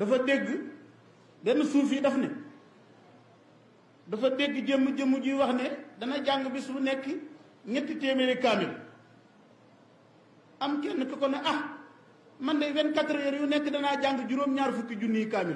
dafa dégg benn suuf yi daf ne dafa dégg jëmm jëmm ji wax ne dana jàng bis bu nekk ñetti téeméeri kaamil am kenn ku ko ne ah man de vingt-quatre heures yu nekk danaa jàng juróom-ñaar fukki junniy kaamil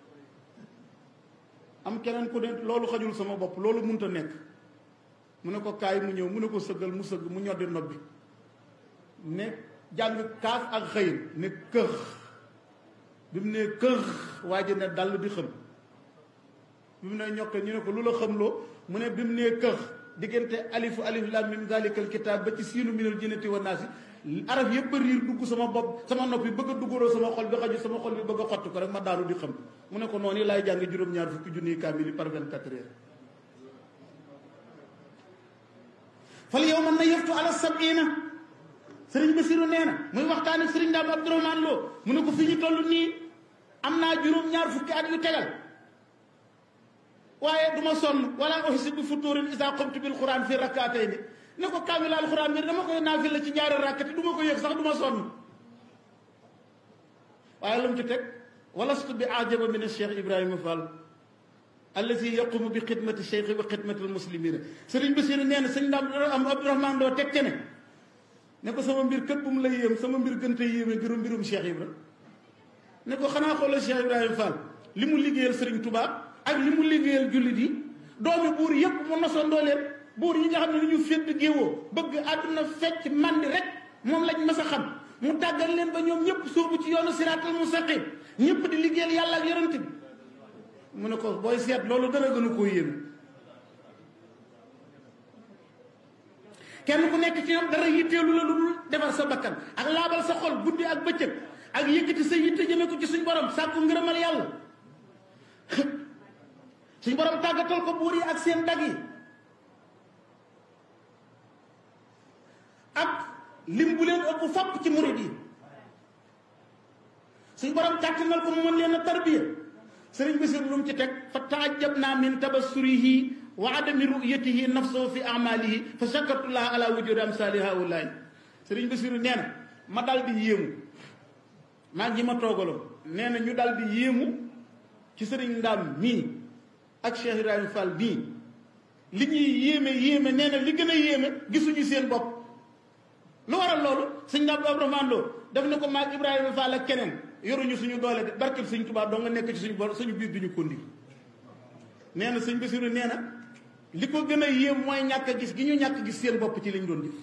am keneen ku ne loolu xajul sama bopp loolu munta nekk mu ne ko kaay mu ñëw mu ne ko sëggal mu sëgg mu ñoddi nopp bi ne jàng kaaf ak xëyir ne këx bi mu ne këx waa ji ne dal di xëm bi mu ne ñokke ñu ne ko lu la xamloo mu ne bi mu ne këx diggante alifu alif lam mim zalikal kitaab ba ci siinu minal jinnati wa naasi araf yëpp a riir dugg sama bopp sama noppi bëgg a duggaloo sama xol bi xaju sama xol bi bëgg a xott ko rek ma daanu di xam mu ne ko noonu laay jàng juróom-ñaar fukki junniy kaamil par vingt-quatre heures fal yow man na yëftu ala sabina sëriñ Basiru nee na muy waxtaan ak sëriñ Daam Abdourahmane Lo mu ne ko fi ñu toll nii am naa juróom-ñaar fukki at yu tegal waaye du ma sonn wala ohsi bi futuurin isa qumtu bil quran fi rakkaatayni ne ko kaamil alxuraan bi dama koy naafil la ci ñaari rakkati du ma ko yëg sax du ma sonn waaye lu mu ci teg walastu bi ajaba min cheikh ibrahima fall allazi yaqumu bi xidmati cheikh wa xidmati almuslimina sëriñ Basiru nee na sëñ Daam am Abdourahmane Lo teg ce ne ne ko sama mbir kët bu mu la yéem sama mbir gën te yéeme gëru mbirum cheikh ibra ne ko xanaa xoolal cheikh ibrahima fall li mu liggéeyal sëriñ Tuubaa ak li mu liggéeyal jullit yi doomi buur yëpp mu nosandoo leen buur yi nga xam ne lu ñu fédd géewoo bëgg àdduna fecc mandi rek moom lañ mas a xam mu tàggal leen ba ñoom ñëpp sóobu ci yoonu siraatal mustaqim ñëpp di liggéeyal yàlla ak yonent bi mu ne ko booy seet loolu dara gënu koo yéeme kenn ku nekk ci ñoom dara yitteelu la lu dul defar sa bakkan ak laabal sa xol guddi ak bëccëg ak yëkkati sa yitte jëme ko ci suñ borom sàkku ngërëmal yàlla suñ borom tàggatal ko buur yi ak seen dag yi ak lim bu leen ëpp fopp ci murid yi suñ borom kàttanal ko mu mën leen a tarbiya sëriñ Basiir lu mu ci teg fa taajab naa min tabassurihi wa adami ru'yatihi nafsahu fi amalihi fa shakartullah ala wujudi amsali haulaay sëriñ Basiir nee na ma dal di yéemu maa ngi ma toogaloon nee na ñu dal di yéemu ci sëriñ Ndaam mii ak Cheikh Ibrahima Fall bii li ñuy yéeme yéeme nee na li gën a yéeme gisuñu seen bopp lu waral loolu sëñ Ndaam Abdourahmane Lo def na ko maag Ibrahima Fall ak keneen yoruñu suñu doole de barkeb sëñ Tuubaa doo nga nekk ci suñu bor suñu biir duñu kondi nee na sëñ Basiru nee na li ko gën a yéem mooy ñàkk a gis gi ñu ñàkk gis seen bopp ci liñ doon jëf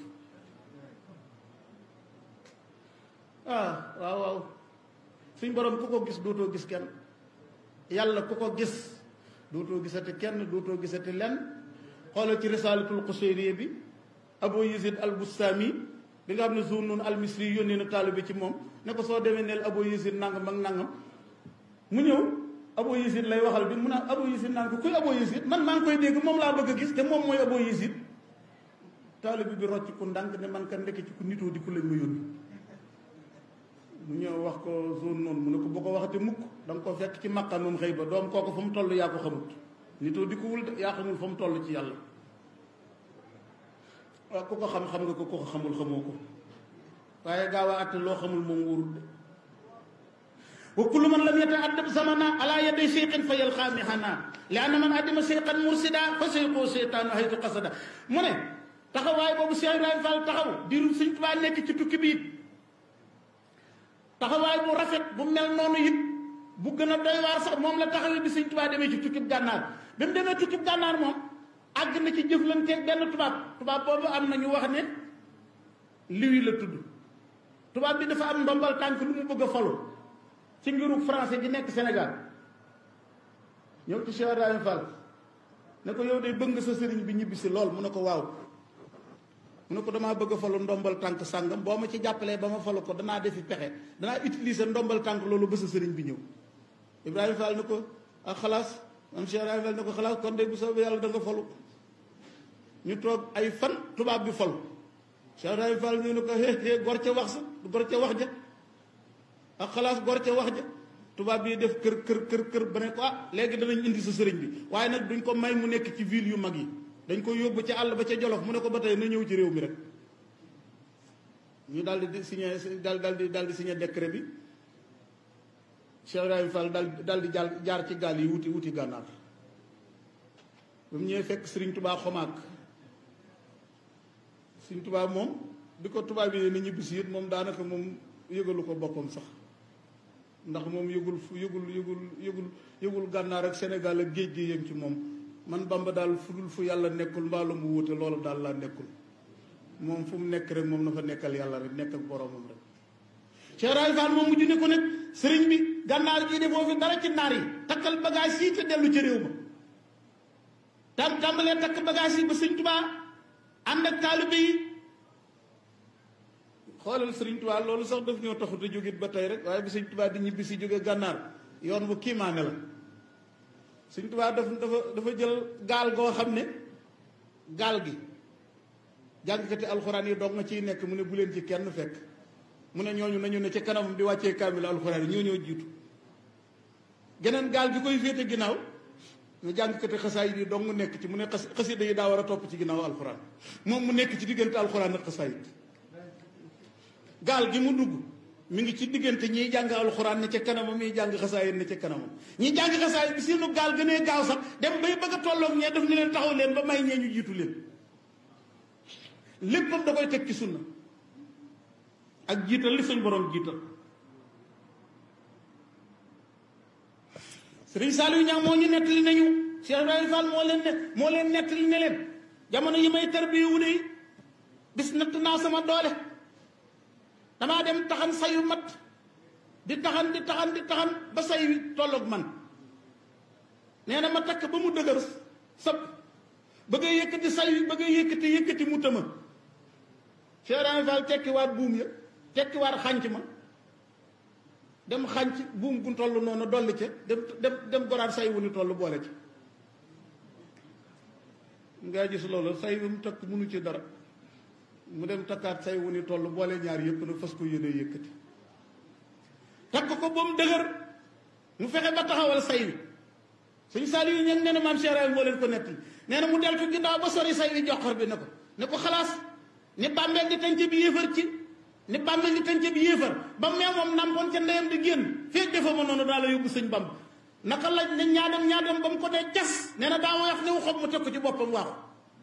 ah waaw waaw suñ borom ku ko gis dootoo gis kenn yàlla ku ko gis dootoo gisati kenn dootoo gisati lenn xoolal ci risaalatul Qushayriya bi Abu Yazid al Bustami bi nga xam ne Zunnun al Misri yónnee na taalibe ci moom ne ko soo demee neel Abu Yazid nangam ak nangam mu ñëw Abu Yazid lay waxal bi mu naan Abu Yazid naan ko kuy Abu Yazid man maa ngi koy dégg moom laa bëgg a gis te moom mooy Abu Yazid taalibe bi rocc ku ndànk ne man ka ndekk ci ku nitoo di ku lañ ma yónni mu ñëw wax ko Zunnun mu ne ko boo ko waxati mukk da nga ko fekk ci maqamum xëy ba doom kooku fa mu toll yaa ko xamut nitoo di ko wul de yaa xamul fa mu toll ci yàlla waaw ku ko xam xam nga ko ku ko xamul xamoo ko waaye gaaw a àtte loo xamul moom wóorul de wa kullu man lam yata'addab zamana ala yaday cheikhin fa yalqa mihana li anna man addima cheikhan mursida fa cheikhu cheytaanu haytu qasada mu ne taxawaay boobu Cheikh Ibrahima Fall taxaw diiru Sëñ Tuubaa nekk ci tukki bi it taxawaay bu rafet bu mel noonu it bu gën a doy waar sax moom la taxawee bi Sëñ Tuubaa demee ci tukkib gànnaar bi mu demee tukkib gànnaar moom àgg na ci jëflanteeg benn tubaab tubaab boobu am na ñu wax ne liwi la tudd tubaab bi dafa am ndombal tànk lu mu bëgg a falu ci ngiru français gi nekk Sénégal ñëw ci Cheikh Ibrahima Fall ne ko yow de bëgg nga sa sëriñ bi ñibbi si lool mu ne ko waaw mu ne ko damaa bëgg a falu ndombal tànk sàngam boo ma ci jàppalee ba ma falu ko danaa defi pexe danaa utiliser ndombal tànk loolu ba sa sëriñ bi ñëw Ibrahima Fall ne ko ak xalaas am Cheikh Ibrahima Fall ne ko xalaas kon de bu soobee yàlla da nga falu ñu toog ay fan tubaab bi falu Cheikh Ibrahima Fall ñu ne ko hé hé gor ca wax sa gor ca wax ja ak xalaas gor ca wax ja tubaab bi def kër kër kër kër ba ne ko ah léegi danañ indi sa sëriñ bi waaye nag duñ ko may mu nekk ci ville yu mag yi dañ ko yóbbu ca àll ba ca Jolof mu ne ko ba tey na ñëw ci réew mi rek ñu daal di signé daal daal di daal di signé décret bi Cheikh Ibrahima Fall dal dal di jàll jaar ci gaal yi wuti wuti gànnaar ba mu ñëwee fekk Sëriñ Tubaa xomaak Sëriñ Tubaa moom bi ko tubaab yi ne ñibbisi it moom daanaka moom yëgalu ko boppam sax ndax moom yëgul fu yëgul yëgul yëgul yëgul gànnaar ak Sénégal ak géej gi yëm ci moom man Bamba daal fu dul fu yàlla nekkul mbaalu mu wute loolu daal laa nekkul moom fu mu nekk rek moom na fa nekkal yàlla rek nekk ak boromam rek Cheikh Ibrahima Fall moom mujj ne ko nag sëriñ bi gànnaar gii defoo fi dara ci naar yi takkal bagage yi te dellu ca réew ma tam tàmbalee takk bagage yi ba sëñ Tuubaa ànd ak taalibe yi xoolal sëriñ Tuubaa loolu sax daf ñoo taxut a jógit ba tey rek waaye bi sëñ Tuubaa di ñibbi si jóge gànnaar yoon bu kiimaane la sëñ Tuubaa daf dafa dafa jël gaal goo xam ne gaal gi jàngkati alxuraan yi doog nga ciy nekk mu ne bu leen ci kenn fekk mu ne ñooñu nañu ne ca kanamam di wàccee kaamil alxuraan yi ñoo ñoo jiitu geneen gaal gi koy féete ginnaaw ñu jàngkati xasaayid yi dong nekk ci mu ne xas xasida yi daa war a topp ci ginnaaw alxuraan moom mu nekk ci diggante alxuraan ak xasaayid gaal gi mu dugg mi ngi ci diggante ñiy jàng alxuraan ne ca kanamam ñiy jàng xasaayid ne ca kanamam ñi jàng xasaayid bi seenu gaal gënee gaaw sax dem bay bëgg a tolloog ñee daf ni leen taxaw leen ba may ñee ñu jiitu leen léppam da koy teg ci sunna ak jiital li suñ borom jiital sëriñ Saliou Niang moo ñu nettali nañu Cheikh Ibrahima Fall moo leen ne moo leen nettali ne leen jamono yi may tarbiya wu de bis natt naa sama doole damaa dem taxan sayu mat di taxan di taxan di taxan ba say wi tolloog man nee na ma takk ba mu dëgër sëpp bëgg a yëkkati say wi bëgg a yëkkati yëkkati mu tëma Cheikh Ibrahima Fall tekkiwaat buum ya tekkiwaat xànc ma dem xànc buum gu toll noonu dolli ca dem dem dem goraat say wu ni toll boole ci nga gis loolu say wu mu takk munu ci dara mu dem takkaat say wu ni toll boole ñaar yëpp nag fas ko yéene yëkkati takk ko ba mu dëgër mu fexe ba taxawal say wi suñ Saliou ñen nee na maam Cheikh Ibrahima moo leen ko nettali nee na mu deltu ginnaaw ba sori say wi joxor bi ne ko ne ko xalaas ni bàmmeel di tànc bi yéefar ci ni bàmmeel di tànc bi yéefar ba mee moom nampoon ca ndeyam di génn feeg defa ma noonu daa la yóbbu sëñ Bamba naka laaj ne ñaadam ñaadam ba mu ko dee cas nee na daa wax ne wu xob mu teg ko ci boppam waaxu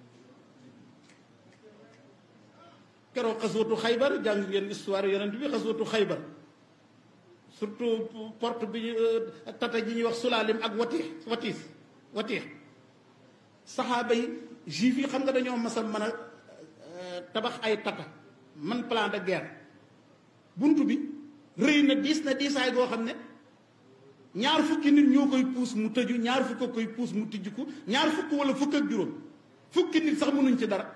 keroog xaswatu xaybar jàng ngeen histoire yonent bi xaswatu xaybar surtout porte bi tata ji ñuy wax sulaalim ak watiix watiis watiix saxaaba yi juif yi xam nga dañoo masal mën a tabax ay tata man plan de guerre bunt bi rëy na diis na diisaay goo xam ne ñaar fukki nit ñoo koy puus mu tëju ñaar fukk a koy puus mu tijjiku ñaar fukk wala fukk ak juróom fukki nit sax mënuñ ci dara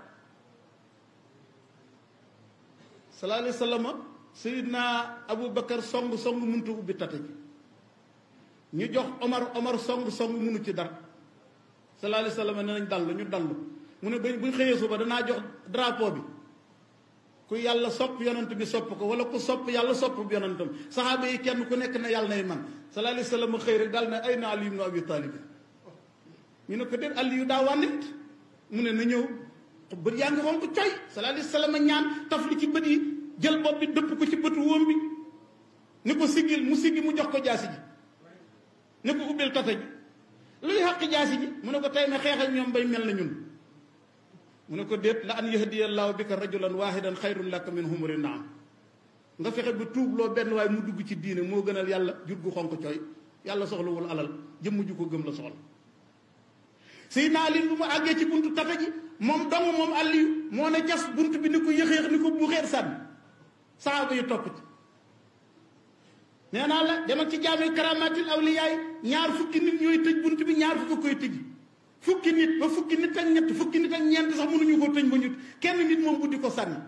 sallallahu alayhi wa sallam sayidna abou bakar song song mënut a ubbi tata ji ñu jox omar omar song song mënu ci dara sallallahu alayhi wa sallam ne nañ dallu ñu dallu mu ne buñ xëyee suba danaa jox drapeau bi ku yàlla sopp yonant bi sopp ko wala ku sopp yàlla sopp bi yonantam saxaaba yi kenn ku nekk ne yàlla nay man sallallahu alayhi wa sallam xëy rek daal ne ay na ali ibnu abi talib ñu ne ko déet ali yu daa wànnit mu ne na ñëw bët yaa ngi xonk coy sallallahu alayhi wa sallam ñaan taf li ci bët yi jël bopp bi dëpp ko ci bëtu wóom bi ni ko siggil mu siggi mu jox ko jaasi ji ni ko ubbil tata ji luy xaq jaasi ji mu ne ko tey ma xeex ak ñoom bay mel na ñun mu ne ko déet la an yahdiyallahu bika rajulan wahidan xayrun laka min humuri naam nga fexe ba tuubloo benn waaye mu dugg ci diine moo gënal yàlla jur gu xonk cooy yàlla soxlawul alal jëmm ju ko gëm la soxla Seydina Ali bu mu àggee ci buntu tata ji moom dong moom Aliyu moo ne jas bunt bi ni ko yëxeex ni ko buuxeer sànni saaba yi topp ci nee naa la demal ci jaamee karamatil awliyaay ñaar fukki nit ñooy tëj bunt bi ñaar fukki koy tëj fukki nit ba fukki nit ak ñett fukki nit ak ñeent sax mënuñu ko tëj ba ñut kenn nit moom buddi ko sànni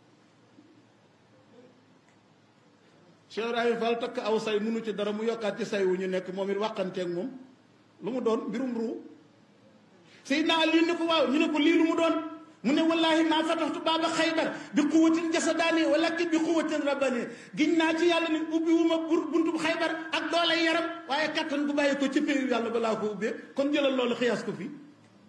Cheikh Ibrahima Fall takk aw say mënu ci dara mu yokkaat ci say wu ñu nekk moom it wàqanteeg moom lu mu doon mbirum ruu Seydina Ali ne ko waaw ñu ne ko lii lu mu doon mu ne wallahi maa fataxtu baaba xaybar bi quwatin jasadaani walakin bi quwatin rabbani giñ naa ci yàlla ni ubbi wu ma buntu xaybar ak doole yaram waaye kattan gu bàyyi ko ci péeyu yàlla balaa ko ubbee kon jëlal loolu xiyaas ko fii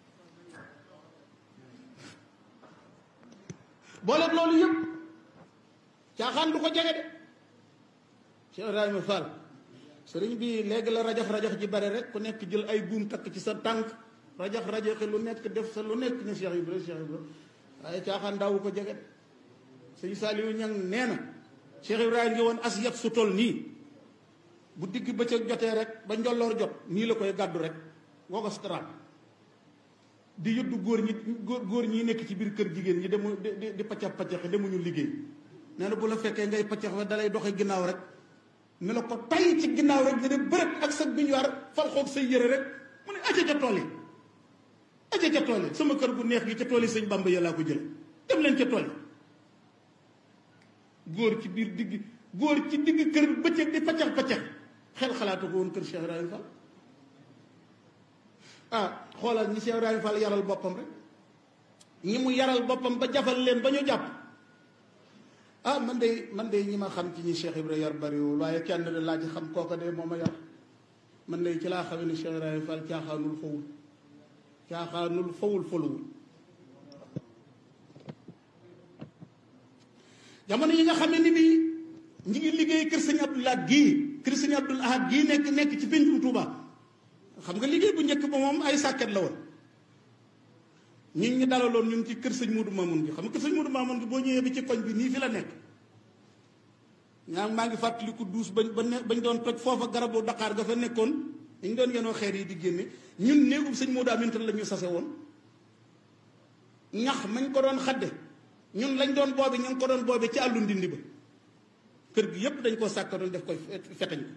boole loolu yëpp caaxaan du ko jege de Cheikh Ibrahima Fall sëriñ bi léegi la rajax rajax ji bare rek ku nekk jël ay buum takk ci sa tànk rajax rajaxi lu nekk def sa lu nekk ne Cheikh Ibra Cheikh Ibra waaye caaxaan daawu ko jeget sëñ Saliou ñang nee na Cheikh Ibrahima ngi woon as yat su toll nii bu digg bëccëg jotee rek ba njolloor jot nii la koy gàddu rek woo ko straat di yëddu góor ñi góor góor ñi nekk ci biir kër jigéen ñi demu di di paccax paccaxi demuñu liggéey nee na bu la fekkee ngay paccax fa dalay doxe ginnaaw rek ne la ko tay ci ginnaaw rek nga ne bërët ak sa biñuwaar fal xoog say yëre rek mu ne aca ca tool yi aca ca tool yi sama kër gu neex gi ca tool yi sëñ Bamba ya laa ko jële dem leen ca tool yi góor ci biir digg góor ci digg kër bëccëg di paccax paccax xel xalaatu ko woon kër Cheikh Ibrahima Fall ah xoolal ñi Cheikh Ibrahima Fall yaral boppam rek ñi mu yaral boppam ba jafal leen ba ñu jàpp ah man de man de ñi ma xam ci ñi Cheikh Ibrahima yar bariwul waaye kenn de laa ci xam kooka de moo ma yar man de ci laa xamee ne Cheikh Ibrahima Fall caaxaanul fawul caaxaanul fawul foluwul jamono yi nga xam ne ni bii ñi ngi liggéey kër sëñ Abdou Lahad gii kër sëñ Abdou Lahad gii nekk nekk ci péncum Touba xam nga liggéey bu njëkk ba moom ay sàkket la woon ñun ñi dalaloon ñun ci kër sëñ Modou Mamoun gi xam nga kër sëñ Modou Mamoun gi boo ñëwee bi ci koñ bi nii fi la nekk ñaa maa ngi fàttaliku duus bañ ba ne bañ doon toj foofa garabu Dakar ga fa nekkoon dañ doon yenoo xeer yi di génne ñun néegum sëñ Modou Aminta la ñu sase woon ñax mañ ko doon xadde ñun lañ doon boobi ñu ngi ko doon boobi ci àllu ndindi ba kër gi yépp dañ koo sàkk doon def koy fetañ ko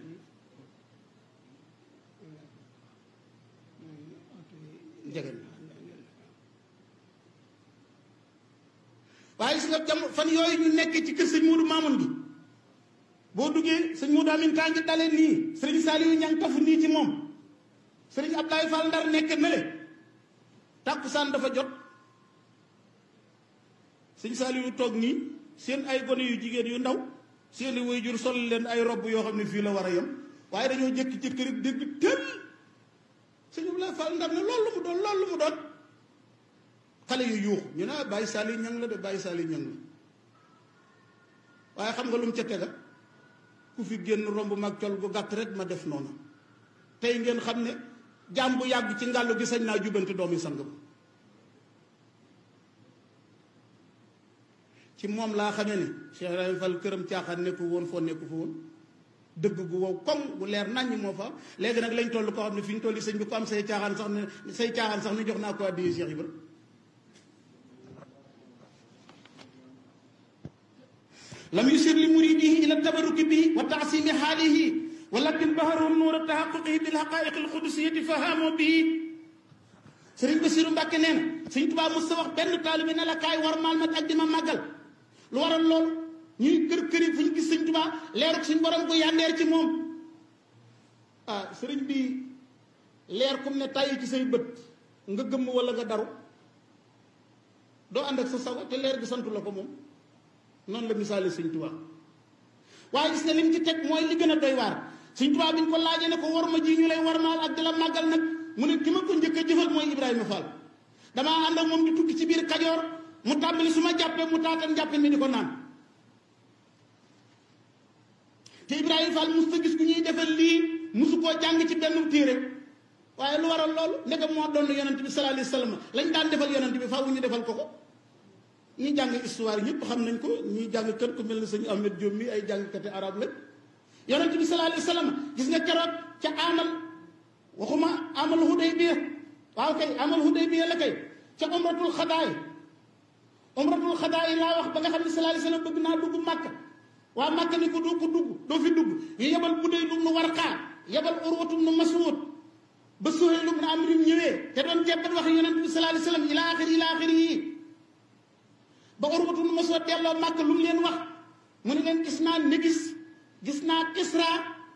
njegen waaye gis nga jam fan yooyu ñu nekk ci kër sëñ Modou Mamoun gi boo duggee sëñ Modou Amin kaa ngi dalee nii sëriñ Saliou ñang tafu nii ci moom sëriñ Abdoulaye Fall Ndar nekk na le tàkkusaan dafa jot sëñ Saliou toog nii seen ay gone yu jigéen yu ndaw seeni waajur sol leen ay robb yoo xam ne fii la war a yem waaye dañoo jëkk ci kër dégg tël sëñ Abdoulaye Fall Ndar ne loolu mu doon loolu mu doon xale yu yuuxu ñu ne ah bàyyi Saliou ñang la de bàyyi Saliou ñang la waaye xam nga lu mu ca tega ku fi génn romb mag col gu gàtt rek ma def noonu tey ngeen xam ne jaam bu yàgg ci ngàllu gi sañ naa jubanti doomi sang ba ci moom laa xamee ne Cheikh Ibrahima Fall këram caaxaan nekku woon foo nekku fa woon dëgg gu wow koŋ bu leer naññ moo fa léegi nag lañ toll koo xam ne fi ñu toll sëñ bi ko am say caaxaan sax ne say caaxaan sax ne jox naa ko addiya Cheikh Ibra lam yusir li muridihi ila tabaruki bi wa taasimi xaalihi walakin baharum nuura tahaquqihi bil haqaiq al qudusiyati fahamoo bii sëriñ Basiru Mbàkke nee na sëñ Tuubaa mos sa wax benn taalibe ne la kaay war maal ma ak di ma màggal lu waral loolu ñuy kër këri fu ñu gis sëñ Tuubaa leer suñ borom ko yàndeer ci moom ah sëriñ bi leer kum ne tàyyi ci say bët nga gëmm wala nga daru doo ànd ak sa sago te leer gi santu la ko moom noonu la misaale sëñ Tuubaa waaye gis nga lim ci teg mooy li gën a doy waar sëñ Tuubaa bi ñu ko laajee ne ko war ma ji ñu lay war maal ak di la màggal nag mu ne ki ma ko njëkk a jëfal mooy Ibrahima Fall damaa ànd ak moom di tukki ci biir Kajoor mu tàmbali su ma jàppee mu taatan jàppee mi di ko naan te Ibrahima Fall mos ta gis ku ñuy defal lii mosu koo jàng ci benn téere waaye lu waral loolu ndegam moo doon yonent bi sallallahu alayhi wa sallam lañ daan defal yonent bi faaw ñu defal ko ko ñi jàng histoire ñëpp xam nañ ko ñi jàng kër ku mel ne sëñ Ahmed Diop mi ay jàngkati arab lañ yonent bi sallallahu alayhi wa sallam gis nga keroog ca amal waxuma amal Hudaybiya waaw kay amal Hudaybiya la kay ca umratul xadaay umratul xadaay laa wax ba nga xam ne sallallahu alayhi wa sallam bëgg naa dugg Màkka waa Màkka ni ko doo ko dugg doo fi dugg ñu yebal Budayl ibn Warqa yebal Urwatu ibn Mas'ud ba Suhayl ibn Amr ñëwee te doon jebbat wax yonent bi sallallahu alayhi wa sallam ila axiri ila axiri yi ba Urwatu ibn Mas'ud delloo Màkka lu mu leen wax mu ne leen gis naa Négis gis naa Kisra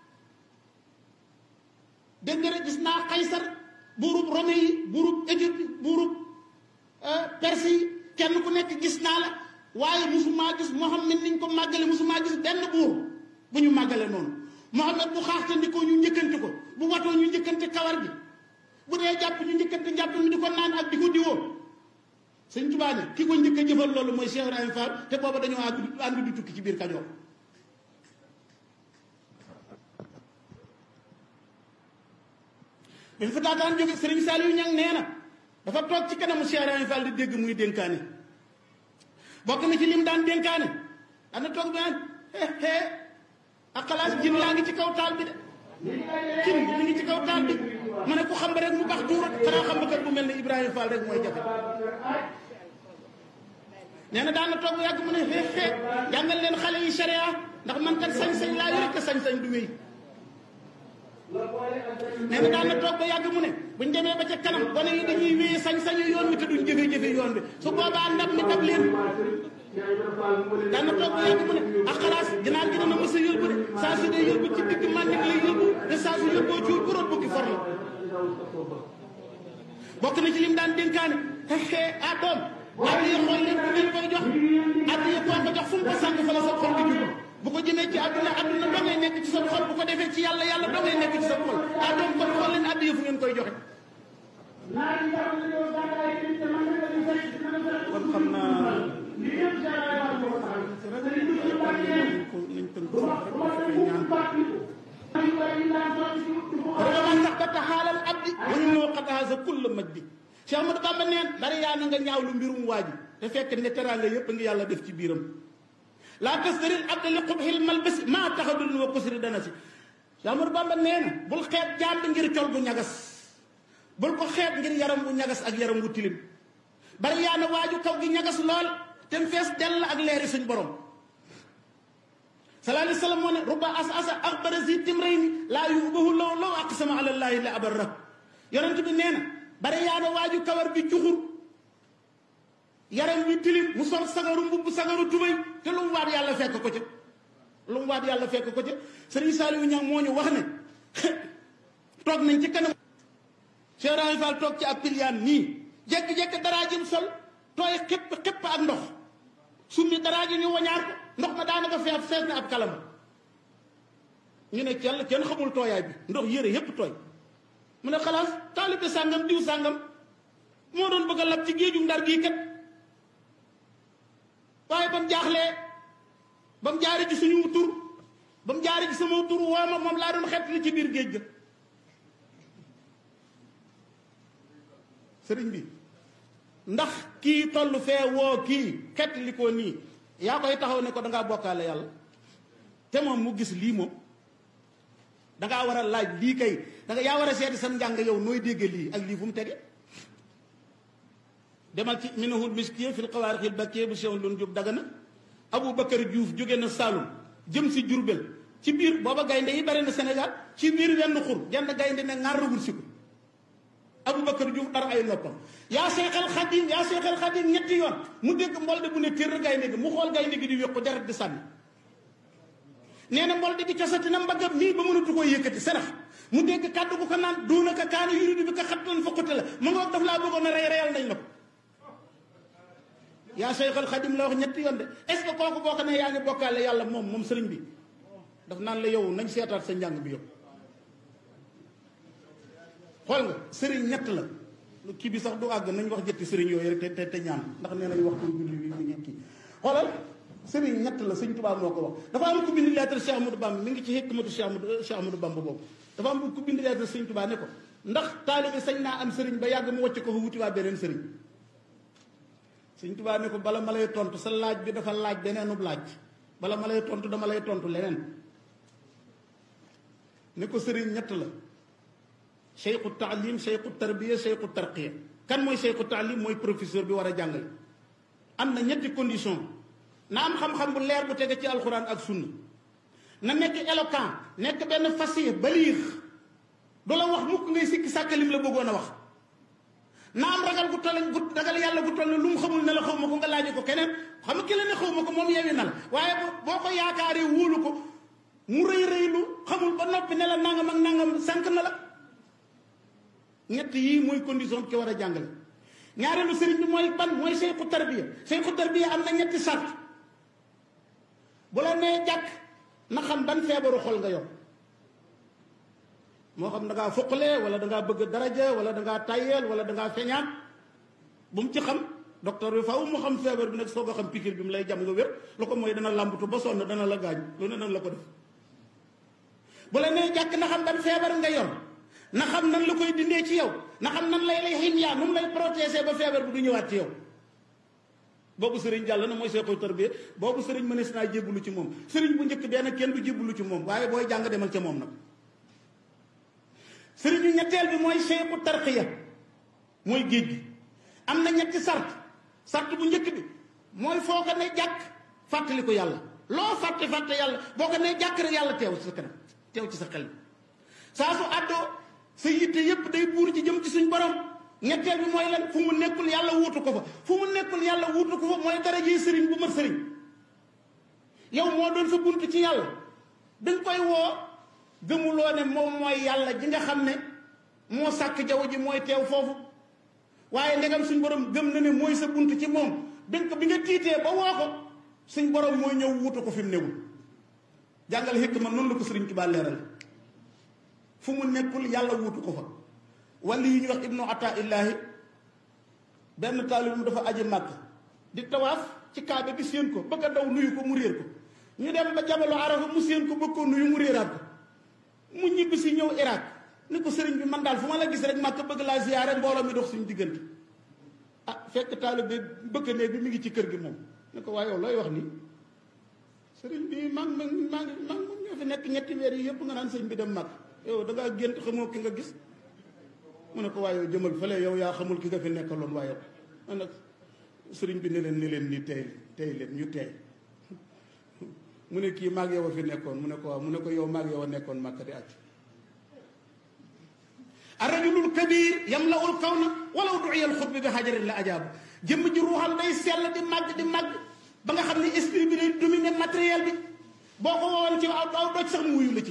dégg nga gis naa Kaysar buurub Rome yi buurub Égypte buurub Perse yi kenn ku nekk gis naa la waaye musumaa gis Muhammad niñ ko màggale musumaa gis benn buur bu ñu màggale noonu Muhammad bu xaaxtandikoo ñu njëkkante ko bu watoo ñu njëkkante kawar gi bu dee jàpp ñu njëkkante njàpp mi di ko naan ak di ko diwoo sëñ Tuubaa ne ki ko njëkk a jëfal loolu mooy Cheikh Ibrahima Fall te booba dañoo àgg ànd di tukki ci biir Kajoor bi mu fa taataan jóge Serigne Saliou Niang nee na dafa toog ci kanamu Cheikh Ibrahima Fall di dégg muy dénkaane bokk na ci lim daan dénkaane dana toog bi naan hee ak xalaas jin laa ngi ci kaw taal bi de cin bi mi ngi ci kaw taal bi ma ne ku xam ba rek mu baax tuurat xanaa xam ba kat bu mel ne Ibrahima Fall rek mooy jafe nee na daan na toog bu yàgg mu ne hee hee jàngal leen xale yi sharia ndax man kat sañ-sañ laa yore te sañ-sañ du wéy nee na daan na toog ba yàgg mu ne buñ demee ba ca kanam gone yi dañuy wéyee sañ-sañu yoon bi te duñ jëfe-jëfe yoon bi su boobaa ndam mi dab leen daan na toog ba yàgg mu ne ak xalaas ginaar gi dana mës a yóbbu de saa su dee yóbbu ci digg màndik lay yóbbu te saa su yóbboo ci bu root bukki for la bokk na ci lim daan dénkaane xeexee ah doom at yi xool leen bu ngeen koy jox at yi koo ko jox fu mu ko sànq fa la sa xol di jub bu ko jëmee ci àdduna àdduna doo ngay nekk ci sa xol bu ko defee ci yàlla yàlla doo ngay nekk ci sa xol ah doom kon xool leen at yi fu ngeen koy joxe kon xam naa rawaman tax data xaalal abdi wañu moo xataasa kulla majdi Cheikh Ahmadou Bamba neen bari yaa na nga ñaaw lu mbirum waa ji te fekk ne teraanga yëpp ngi yàlla def ci biiram laa tastaril abda li xubxil malbasi maa taxadul wa kusri dana si Cheikh Ahmadou Bamba nee na bul xeeb jaam bi ngir col bu ñagas bul ko xeeb ngir yaram bu ñagas ak yaram bu tilim bari yaa na waaju kaw gi ñagas lool te mu fees dell ak leeri suñ borom sallallahu alayhi wa sallam moo ne ruba as asa axbara si timrayni laa yubahu law law aqsama ala llaahi la abarra yonent bi nee na bari yaa na waaju kawar bi cuxur yaram wi tilim mu sol sagaru mbubb sagaru tubay te lu mu waat yàlla fekk ko ca lu mu waat yàlla fekk ko ca sëriñ Saliou Niang moo ñu wax ne toog nañ ci kanam Cheikh Ibrahima Fall toog ci ab piliyaan nii jekk-jekk daraa jëm sol tooy xépp xépp ak ndox summi daraa ji ñu wañaar ko ndox ma daanaka fees fees na ab kalam ñu ne kenn kenn xamul tooyaay bi ndox yére yépp tooy mu ne xalaas taalibe sàngam diw sàngam moo doon bëgg a lab ci géeju ndar gii kat waaye ba mu jaaxlee ba mu jaari ci suñu tur ba mu jaari ci sama tur wooma moom laa doon xett li ci biir géej ga sëriñ bi ndax kii toll fee woo kii xett li ko nii yaa koy taxaw ne ko dangaa bokkaale yàlla te moom mu gis lii moom dangaa war a laaj lii kay danga yaa war a seeti sa njàng yow nooy dégge lii ak lii fu mu tege demal ci minahul miskiya fil xawaarixil bakkee bu sew lun jub dagana Abou Bakar Diouf jóge na Saloum jëm si Jurbel ci biir booba gaynde yi bari na Sénégal ci biir wenn xur genn gaynde ne ŋar wul si ko Abou Bakar Diouf dara ay noppam yaa seexal xadim yaa seexal xadim ñetti yoon mu dégg mbolde bu ne tér gaynde gi mu xool gaynde gi di wéqu deret di sànni nee na mbolde gi cosati na mbagam nii ba mënatu koo yëkkati sarax mu dégg kàddu gu ko naan duuna ka kaana yuridu bi ka xattan fokkute la mu ngoog daf laa bëggoon a rey reyal nañ la ko yaa Seexal Xadim la wax ñetti yoon de est-ce que kooku boo ko ne yaa ngi bokkaale yàlla moom moom sëriñ bi daf naan la yow nañ seetaat sa njàng bi yow xool nga sëriñ ñett la kii bi sax du àgg nañ wax jëtti sëriñ yooyu rek te te ñaan ndax nee nañ waxtu julli bi mi ngi kii xoolal sëriñ ñett la sëñ Tuubaa moo ko wax dafa am ku bind lettre Cheikh Amadou Bamba mi ngi ci hikmatu Cheikh Amadou Cheikh Amadou Bamba boobu dafa am ku bind lettre sëñ Tuubaa ne ko ndax taalibe sañ naa am sëriñ ba yàgg mu wàcc ko fa wuti waa beneen sëriñ sëñ Tuubaa ne ko bala ma lay tontu sa laaj bi dafa laaj beneenub laaj bala ma lay tontu dama lay tontu leneen ne ko sëriñ ñett la cheikhu taalim cheikhu tarbiya cheikhu tarqiya kan mooy cheikhu taalim mooy professeur bi war a jàngale am na ñetti condition na am xam-xam bu leer bu tege ci alxuraan ak sunna na nekk éloquent nekk benn fasih baliix du la wax mukk ngay sikki sàkkalim la bëggoon a wax na am ragal gu toll gu ragal yàlla gu toll lu mu xamul ne la xaw ma ko nga laaje ko keneen xam nga ki la ne xaw ma ko moom yewi na la waaye boo ko yaakaaree wóolu ko mu rëy rëylu xamul ba noppi ne la nangam ak nangam sànq na la ñett yii mooy condition ki war a jàngale ñaareelu sëriñ bi mooy ban mooy seyku tarbiya seyku tarbiya am na ñetti sart bu la nee jàkk na xam ban feebaru xol nga yor moo xam da ngaa foqale wala da ngaa bëgg daraja wala da ngaa tayyeel wala da ngaa feñaan bu mu ci xam docteur bi faaw mu xam feebar bi nag soo ko xam pikir bi mu lay jam nga wér lu ko mooy dana làmbatu ba sonn dana la gaañ lu ne dana la ko def bu la nee jàkk na xam ban feebar nga yor na xam nan la koy dindee ci yow na xam nan lay lay xin yaa nu mu lay protéger ba feebar bi du ñëwaat ci yow boobu sëriñ jàll na mooy seexu tarbiya boobu sëriñ mënees naa jébbalu ci moom sëriñ bu njëkk benn kenn du jébbalu ci moom waaye booy jàng demal ca moom nag sëriñu ñetteel bi mooy seexu tarqiya mooy géej gi am na ñetti sart sart bu njëkk bi mooy foo ko ne jàkk fàttali ko yàlla loo fàtte fàtte yàlla boo ko ne jàkk rek yàlla teew ci sa kanam teew ci sa xel saa su àddoo sa yitte yépp day buur ci jëm ci suñ borom ñetteel bi mooy lan fu mu nekkul yàlla wuutu ko fa fu mu nekkul yàlla wuutu ko fa mooy dara ji sëriñ bu mat sëriñ yow moo doon sa bunt ci yàlla dañ koy woo gëmuloo ne moom mooy yàlla ji nga xam ne moo sàkk jaww ji mooy teew foofu waaye ndegam suñ borom gëm na ne mooy sa bunt ci moom dañ ko bi nga tiitee ba woo ko suñ borom mooy ñëw wuutu ko fi mu newul jàngal xëkk ma noonu la ko sëriñ Tuubaa leeral fu mu nekkul yàlla wuutu ko fa wàlli yi ñuy wax ibnu ata illaahi benn taalibum dafa aji màkk di tawaaf ci kaabe bi séen ko bëgg a daw nuyu ko mu réer ko ñu dem ba jabalu arafa mu séen ko bëgg ko nuyu mu réeraat ko mu ñibbi si ñëw Irak ni ko sëriñ bi man daal fu ma la gis rek màkk bëgg laa ziyaare mbooloo mi dox suñu diggante ah fekk taalib bi bëkk néeg bi mi ngi ci kër gi moom ne ko waaye yow looy wax nii sëriñ bi maa ngi maa ngi maa ngi ñoo fi nekk ñetti weer yi yëpp nga naan sëriñ bi dem màkk yow da ngaa gént xamoo ki nga gis mu ne ko waaye yow jëmal fële yow yaa xamul ki nga fi nekkaloon waaye yow nag sëriñ bi ne leen ni leen ni tey tey leen ñu tey mu ne kii maag yow a fi nekkoon mu ne ko waaw mu ne ko yow maag yow a nekkoon màkk di àcc arrajulul kabir yamlaul kawna walaw du'iya al xutbi bi xajarin la ajaabu jëmm ji ruuxam day sell di màgg di màgg ba nga xam ne esprit bi day dominer matériel bi boo ko woowoon ci aw aw doj sax mu wuyu la ci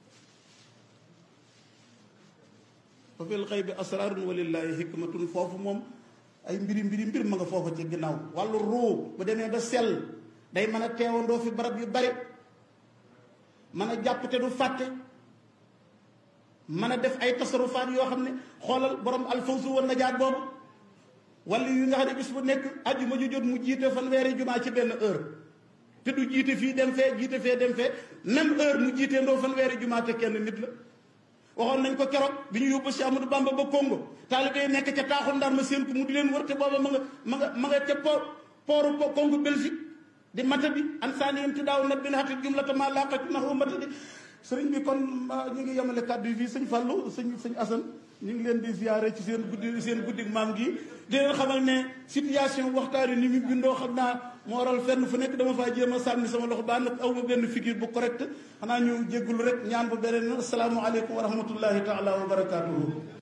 fa fil xëy bi asrarun walillahi hikmatun foofu moom ay mbiri mbiri mbir ma nga foofa ci ginnaaw wàllu ruu bu demee ba sell day mën a teewandoo fi barab yu bari mën a jàpp te du fàtte mën a def ay tasarufaat yoo xam ne xoolal borom alfawsu wa najaat boobu wala yu nga xam ne bis bu nekk ajjuma ju jot mu jiite fanweeri jumaa ci benn heure te du jiite fii dem fee jiite fee dem fee même heure mu jiite ndoo fanweeri jumaa te kenn nit la waxoon nañ ko keroog bi ñu yóbbu si Amadou Bamba ba Congo taalibe yi nekk ca taaxul ndar ma seen ko mu di leen wër te booba ma nga ma nga ma nga ca port pooru Congo Belgique di mata bi an saani yam ti daaw nat bi na xatit jumlata ma laqati naxu mata di sëriñ bi kon ñu ngi yemale kàddu yi fii sëñ Fallou sëñ sëñ Assane ñu ngi leen di ziare ci seen guddi seen guddi maam gi di leen xamal ne situation waxtaan yi ni mu bindoo xam naa moo waral fenn fu nekk dama faa jéem a sànni sama loxo baa nag aw ma benn figure bu correct xanaa ñu jéggulu rek ñaan bu beneen asalaamaaleykum wa rahmatullahi taala wa barakaatuhu